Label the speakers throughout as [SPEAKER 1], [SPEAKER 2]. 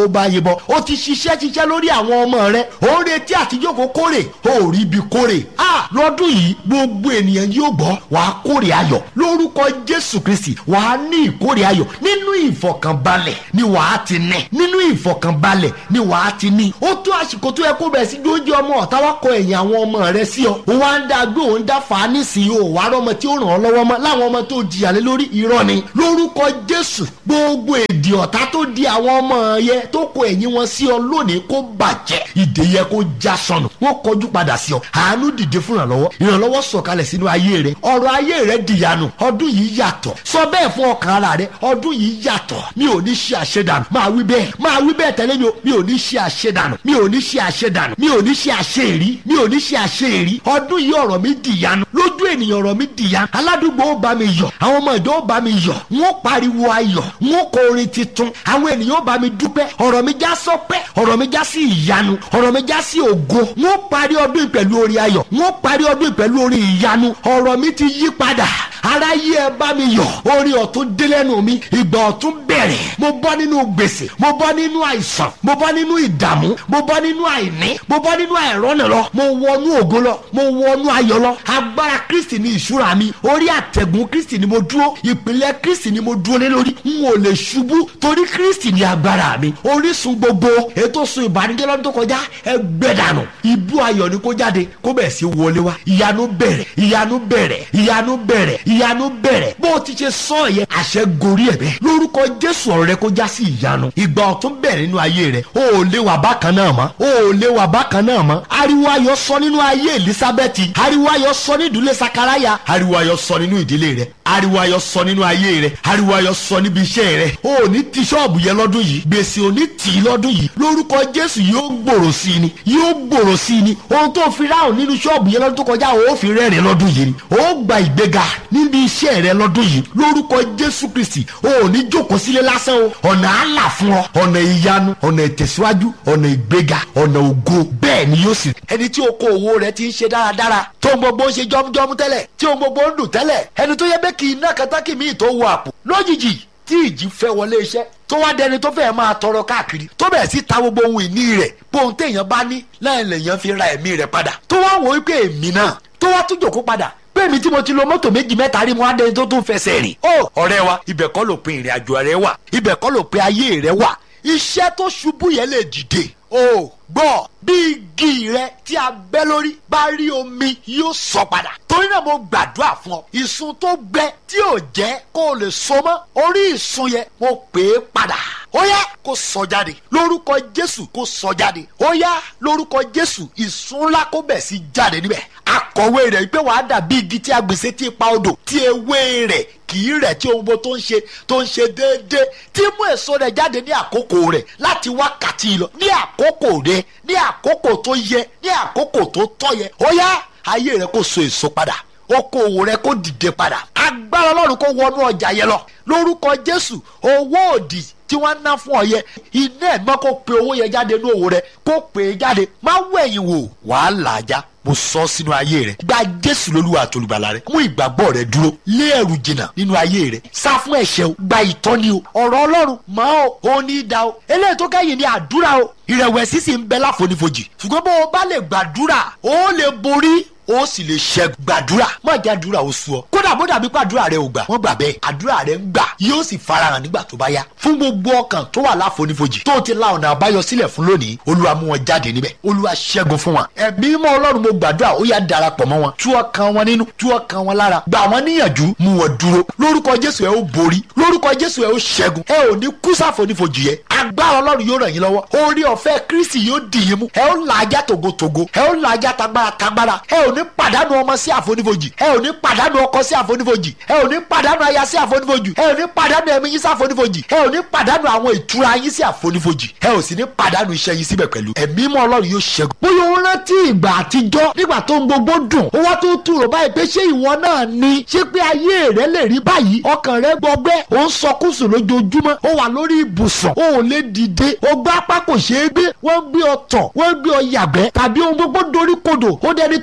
[SPEAKER 1] bá yín bọ ó ti ṣiṣẹ́ ṣiṣẹ́ lórí àwọn ọmọ rẹ ó ń retí àtijọ́ kó kórè ó rí ibi kórè a lọ́dún yìí gbogbo ènìyàn yóò gbọ́ wàá kórè ayọ̀ lórúkọ jésù kristi wàá ní ìkórè ayọ̀ nínú ìfọ̀kànbalẹ̀ ni wàá ti ní nínú ìfọ̀kànbalẹ̀ ni wàá ti ní ó tó àsìkò tó yẹ kó bẹ̀rẹ̀ sí gbóúnjẹ ọmọ ọ̀tá wá kọ ẹ̀yìn àwọn ọmọ rẹ sí ọ ó wá ń dá gbé òun dá fà á nísìnyí ó wàá rọmọ tí ó ràn ọ́ lọ́wọ́ mọ́ láwọn ọmọ tó jìyà lé lórí irọ́ ni lórúkọ jésù gbogbo èdè ọ̀tá tó di àwọn ọmọ yẹ tó kọ ẹ̀yìn wọn sí ọ lónìí kó bàjẹ́ ìdè yẹ kó já sọnù wọ́n kọjú padà sí ọ àánú dìde fún ìrànlọ́wọ́ ìrànlọ́wọ́ sọ̀kalẹ̀ sínú ayé rẹ ọ̀rọ̀ ayé rẹ dìyanu ọdún yìí yàtọ̀ sọ bẹ́ẹ̀ fún ọkàn ara rẹ ọdún yìí yàtọ̀ mi ò ní ṣe àṣedànù máa wí bẹ́ẹ̀ máa wí bẹ́ẹ̀ tẹ́lẹ̀ mi ò mi ò ní ṣe àṣedànù mi ò ní ṣe àṣedànù mi ò ní ṣe àṣeèrí mi ò ní ṣe àṣeèrí ọdún yìí ọ̀rọ̀ mi dìyanu lójú ènìyàn ọ̀rọ̀ mi dìyanu aládùúgbò ó bá mi yọ̀ àwọn ọmọ ìjọ ó bá mi yọ̀ wọ́n pariwo ayọ̀ wọ́n kọ orin titun àwọn ènìyàn ó bá mi dúpẹ́ ọ̀rọ̀ mi já sọpẹ́ ọ̀rọ̀ mi já sí ìyanu ọ̀rọ̀ mi já sí ògo wọ́n parí ọdún yìí pẹ̀lú orin ayọ̀ wọ́n parí ọdún yìí pẹ̀lú orin ìyanu ọ̀rọ̀ mi ti yí padà aráyé ẹ bá mi yọ̀ orin ọ̀tún dé lẹ́nu mi ìgbà ọ̀tún bẹ̀rẹ̀ mo bọ́ nínú gbèsè mo bọ́ nínú àìsàn mo bọ́ nínú ìdààmú mo bọ́ nínú àìní mo bọ́ nínú àìrọ́nà lọ mo wọnú ògo lọ mo wọnú ayọ̀ lọ agbára kristi ni ìṣúra mi orí àtẹ̀gùn kristi ni mo dúró ìpìlẹ̀ kristi ni mo dúró lé lórí n ò lè ṣubú torí kristi ni agbára mi orísun gbogbo ètò sun ìbànújẹ́ lọ́dún tó kọjá ẹ gbẹ dànù ibú ayọ̀ ni kó jáde kó bẹ̀ sí wọlé wá ìyanu bẹ̀rẹ̀ ìyanu bẹ̀rẹ̀ ìyanu bẹ̀rẹ̀ ìyanu bẹ̀rẹ̀ bó o ti ṣe sọ yẹn àṣẹ gorí ẹ̀ bẹ́ẹ̀ lórúkọ jésù ọ̀rọ̀ rẹ kó já sí ìyanu ìgbà ọ̀tún bẹ̀rẹ̀ nínú ayé rẹ o ò lè wà bákan náà mọ́ o ò lè wà bákan náà mọ́ ariwo ayọ̀ sọ nínú ayé elizabeth ariwo ayọ̀ sọ ní ìdílé sakaraya ariwo ayọ̀ sọ nínú ìdílé rẹ ariwo ayọ̀ sọ nínú ayé rẹ ariwo ayọ̀ sọ níbi iṣẹ́ rẹ o ò ní ti ṣọ́ọ̀bù yẹn lọ́dún yìí gbèsè ò ní tì í lọ́dún yìí lórúkọ jésù yóò gbòòrò sí i ni yóò gbòòrò sí i ni ohun tó fi ráhùn nínú ṣọ́ọ̀bù yẹn lọ́dún tó kọjá o ò fi rẹ́rìn lọ́dún yìí ni o ó gba ìgbéga níbi iṣẹ́ rẹ lọ́dún yìí lórúkọ jésù kristi o ò ní jókòó sílé lásán o ọ̀nà àlà fún ọ ọ̀nà ìyanu ọ̀nà ìtẹ̀síwájú ọ̀nà ìgbéga ọ̀nà ògo bẹ́ẹ̀ ni yóò sì rí. ẹni tí oko òwò rẹ ti ń ṣe dáradára tó ń gbogbo ń ṣe jọmújọmú tẹ́lẹ̀ tí ohun gbogbo ń dùn tẹ́lẹ̀ ẹni tó yẹ bẹ́ẹ̀ kì í ná katákì míì tó wọ àpò lójijì tí ìjì fẹ́ wọlé iṣẹ́ tó wá dẹni tó fẹ́ máa tọrọ káàkiri tó bẹ̀rẹ̀ sí ta gbogbo ohun ìní rẹ̀ bóun téèyàn bá ní láì lèèyàn fi ra ẹ̀mí rẹ̀ padà tó wá wò wípé èmi náà tó wá tún jòkó padà pé mi tí mo ti lo mọ́tò méjì mẹ́ta rí mo á dẹni tó tún fẹsẹ̀ rìn. ó ọ̀rẹ́ wa ibẹ̀ kọ́ ló pin ìrìn àjò rẹ wà ibẹ̀ kọ́ ló pin ayé rẹ wà iṣẹ́ tó ṣubú yẹn lè dìde. o gbọ́ bí igi rẹ tí a bẹ́ lórí bá rí omi yóò sọ padà. torí náà mo gbàdúrà fún ọ ìsun tó gbẹ tí ò jẹ́ kó o lè so mọ́ orí ìsun yẹn mo pè é padà ó yá kó sọ jáde lórúkọ jésù kó sọ jáde ó yá lórúkọ jésù ìsun ńlá kó bẹ̀ sí jáde níbẹ̀ akọ̀wé rẹ̀ pé wàá dàbí igi tí a gbèsè tí ipa odò tí ewé rẹ̀ kì í rẹ̀ tí ohun gbogbo tó ń ṣe tó ń ṣe déédéé tí mú èso rẹ̀ jáde ní àkókò rẹ̀ láti wákàtí lọ ní àkókò rẹ̀ ní àkókò tó yẹ ní àkókò tó tọ́ yẹ ó yá ayé rẹ̀ kó so èso padà okòwò rẹ̀ kó dìde padà agbára ọlọ́run kó wọnú ọjà yẹn lọ lórúkọ jésù owó òdì tí wọ́n ná fún ọ yẹ iná ẹ̀gbọ́n kó pe owó yẹn jáde ní òwò rẹ kó pè é jáde má wẹ̀yìn wò wàá là á já mo sọ sínú ayé rẹ gba jésù lólúwa àtolùgbàlà rẹ mú ìgbàgbọ́ rẹ dúró lé ẹ̀rù jìnnà nínú ayé rẹ sá fún ẹ̀ṣẹ̀ o gba ìtọ́ni o ọ̀rọ̀ ọlọ́run mọ́ o ò ní í da o eléyìí tó kẹ́yìn ní àdúrà o ìrẹ̀wẹ̀sì sì ń bẹ láfonífojì ṣùgbọ́n bó o bá lè gbàdúrà o lè borí ó sì lè ṣẹ́gun gbàdúrà má jẹ́ àdúrà ó sú ọ kódà bó dàbí pé àdúrà rẹ ò gbà wọ́n gbà bẹ́ẹ̀ àdúrà rẹ ń gbà yóò sì farahàn nígbà tó bá yá fún gbogbo ọkàn tó wà láfonífojì tó ti la ọ̀nà àbáyọ sílẹ̀ fún lónìí olúwa mú wọn jáde níbẹ̀ olúwa ṣẹ́gun fún wọn ẹ̀mí mọ́ ọlọ́run mo gbàdúrà ó yá darapọ̀ mọ́ wọn tú ọkàn wọn nínú tú ọkàn wọn lára gbà wọn níyànjú mú wọn dúró lórúkọ jésù ẹ ó borí lórúkọ jésù ẹ ó ṣẹ́gun ẹ ò ní kú sáfonífojì yẹ agbára ọlọ́run yóò ràn yín lọ́wọ́ orí ọ̀fẹ́ kristi yóò dì yín mú ẹ ó làájá tògótògó ẹ ó làájá tagbára tagbára ẹ ò ní pàdánù ọmọ sí àfonífojì ẹ ò ní pàdánù ọkọ sí àfonífojì ẹ ò ní pàdánù aya sí àfonífojì ẹ ò ní pàdánù ẹ̀mí yín sí àfonífojì ẹ ò ní pàdánù àwọn ìtura yín sí àfonífojì ẹ ò sì ní pàdánù iṣẹ́ yín síbẹ̀ pẹ̀lú ẹ̀mí mọ́ ọlọ́run yóò ṣẹ́gun. bóyá o rántí ìgbà àtijọ́ nígbà tó ń gbogbo dùn ó wá tó tù rò báyìí pé ṣé ìwọ náà ni ṣé pé ayé rẹ lè rí báyìí ọkàn rẹ gbọgbẹ́ ó ń sọkúsùn lójoojúmọ́ ó wà lórí ibùsùn ó ò lè dìde ó gbá apá kò ṣeé gbé wọ́n gbé ọ tọ̀ wọ́n gbé ọ yàgbẹ́ tàbí ohun gbogbo dorí kodò ó dẹni tó ń yáwó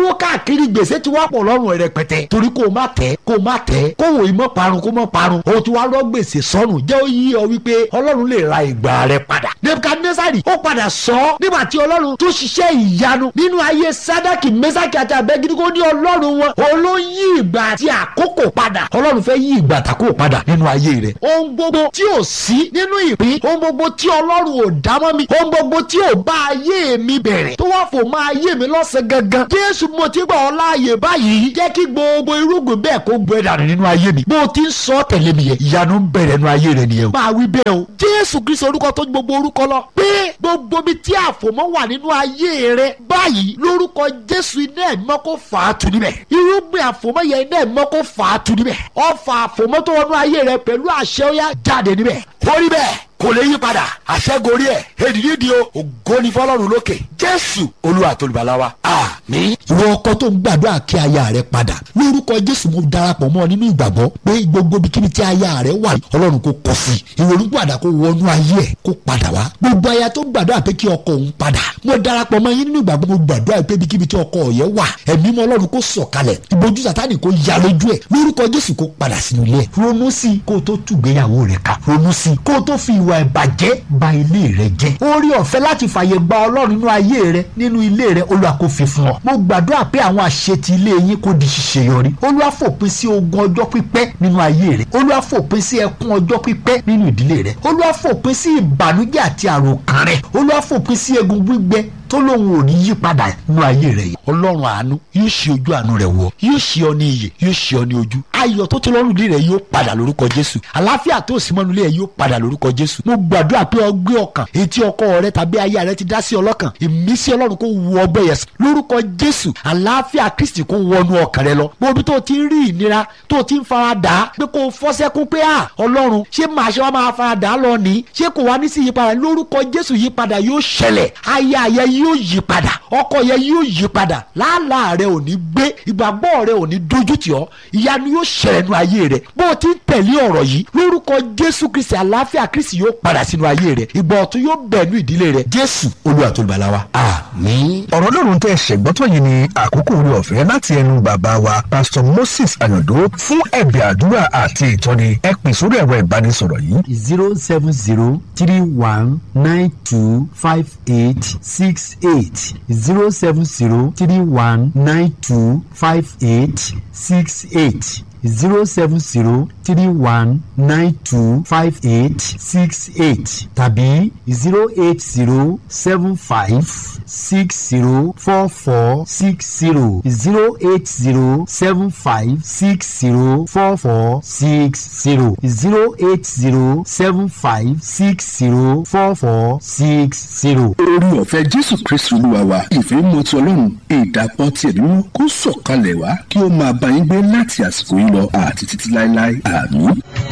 [SPEAKER 1] náwó káàkiri gbèsè ti wá pọ̀ lọ́rùn rẹpẹtẹ torí kó o má tẹ́ kó o má tẹ́ kó o ìmọ̀ parun kó o mọ̀ parun o ti wá rọ́ gbèsè sọ́nù jẹ́ ó yí ọ wípé ọlọ́run lè ra ìgbà rẹ padà nebukadnesari ó padà sọ ọ́ nígbà tí ọlọ́run tó ṣiṣẹ́ ìyanu nínú ayé sadaki mesaki àti abẹ́gídígó ní ọlọ́run wọn òun ló yí ìgbà àti àkókò padà ọlọ́run fẹ́ yí ìgbà àtàkókò padà nínú ayé rẹ ohun gbogbo tí ò sí nínú ìpín ohun gbogbo tí ọlọ́run ò dámọ́ mi ohun gbogbo tí ò bá ayé mi bẹ̀rẹ̀ tó wá fò máa ayé mi lọ́sẹ̀ gangan jésù mo ti gbà ọ́ láàyè báyìí jẹ́ kí gbogbo irúgbìn bẹ́ẹ̀ kó gbẹ dànù nínú ayé mi bó o ti ń sọ tẹ̀lé mi yẹn ìyanu ń bẹ̀rẹ̀ nínú ayé rẹ nìyẹn o máa wí bẹ́ẹ̀ o jésù kristu orúkọ tó gbogbo orúkọ lọ pé gbogbo mi tí àfòmọ́ wà nínú ayé rẹ báyìí lórúkọ jésù iná ẹ̀mọ́ kó fà á tu níbẹ̀ irúgbìn àfòmọ́ yẹn iná ẹ̀mọ́ kó fà á tu níbẹ̀ ọfà àfòmọ́ tó wọnú ayé rẹ pẹ̀lú àṣẹ ó yá jáde níbẹ̀ ó rí bẹ́ẹ̀ kò lè yí padà àṣẹgorí ẹ èdìdí di o ògo ni fọ́lọ́run lókè jésù olúwa tolùbàlà wa àmín. ìwọ ọkọ tó ń gbàdúrà kí aya rẹ padà lórúkọ jésù mo darapọ̀ mọ́ ọ nínú ìgbàgbọ́ pé gbogbo ibikíbi tí aya rẹ wà ọlọ́run kò kọ̀ sí ìrònú padà kó wọnú ayé ẹ̀ kó padà wá gbogbo aya tó ń gbàdúrà pé kí ọkọ òun padà mo darapọ̀ mọ́ yín nínú ìgbàgbọ́ mo gbàdúrà pé ibikíbi tí ọkọ ọ̀yẹ́ wà ẹ̀mí mọ́ ọlọ́run kó sọ̀kalẹ̀ ìbojú sátánì kó ya lójú ẹ̀ lórúkọ jésù kó padà sínú ilé ẹ̀ ronú sí i kó o tó tùgbéyàwó rẹ̀ ká ronú sí i kó o tó fi ìwà ìbàjẹ́ ba ilé rẹ jẹ́ orí ọ̀fẹ́ láti fàyè gba ọlọ́run nínú ayé rẹ nínú ilé rẹ olúwa kó fi fún ọ mo gbàdúrà pé àwọn àṣetì ilé yín kó di ṣíṣe yọrí olúwa fòpin sí ogun ọjọ́ pípẹ́ nínú ayé rẹ olúwa fòpin sí ẹkún ọjọ́ pípẹ́ nínú ìdílé rẹ olúwa fòpin sí ìbànújẹ́ àti àròkàn rẹ olúwa fòpin sí egun gbígbẹ tó lóun ò ní yí padà nínú ayé rẹ yìí ọlọ́run àánú yóò ṣe ojú àánú rẹ wọ yóò ṣe ọ ní iyè yóò ṣe ọ ní ojú ayọ̀ tó ti lọ́rùn ilé rẹ yóò padà lórúkọ jésù àlàáfíà tó sì mọ́nu ilé rẹ yóò padà lórúkọ jésù mo gbàdúrà pé ọgbẹ́ ọkàn etí ọkọ rẹ tàbí aya rẹ ti dá sí ọlọ́kàn ìmísí ọlọ́run kó wọ ọgbẹ́ yẹn lórúkọ jésù àlàáfíà kristi kó wọnú ọkàn rẹ lọ gbogbo tó ti ń rí ìnira tó ti ń fara dà á pé kó o fọ́sẹ́kún pé à ọlọ́run ṣé màá ṣe wá máa fara dà á lọ ní ṣé kò wá ní sí ìyípadà lórúkọ jésù yípadà yóò ṣẹlẹ̀ aya yẹ yóò yí padà ọkọ yẹ yóò yí padà làálàá rẹ ò ní gbé ìgbàgbọ́ rẹ ò ní dojú tì ọ́ ìyanu yóò ṣẹlẹ̀ nínú ayé rẹ bó o ti ń tẹ̀lé ọ̀rọ̀ yìí lórúkọ jésù kristi àlàáfíà kristi yóò padà sínú ayé rẹ ìgbà ọ̀tun yóò bẹ̀ nú ìdílé rẹ jésù olúwa tó lùbàlà wa àmín.
[SPEAKER 2] ọ̀rọ̀ lọ́run tẹ́ ṣẹ̀gbọ́tọ̀ yìí ni àkókò orí ọ̀fẹ́ láti ẹnu bàbá wa pastor moses ayọ̀dó fún ẹ̀bẹ̀ àdúrà àti ìtọ́ni ẹ pè sórí ẹ̀rọ ìbánisọ̀rọ̀ yìí
[SPEAKER 3] zero seven zero three one nine two five eight six eight zero seven zero three one nine two five eight six eight zero seven zero three one nine two five eight six eight tàbí zero eight zero seven five six zero four four six zero zero eight zero seven five six zero four four six zero zero eight zero seven five six zero four four six zero.
[SPEAKER 4] orí ọ̀fẹ́ jésù kristu olúwa wa ìfẹ́ mọ́ ti ọlọ́run ìdàpọ̀ tiẹ̀ nínú kó sọ̀kalẹ̀ wá kí ó máa bá yín gbé láti àsìkò yìí lọ àti títí láéláé àmín.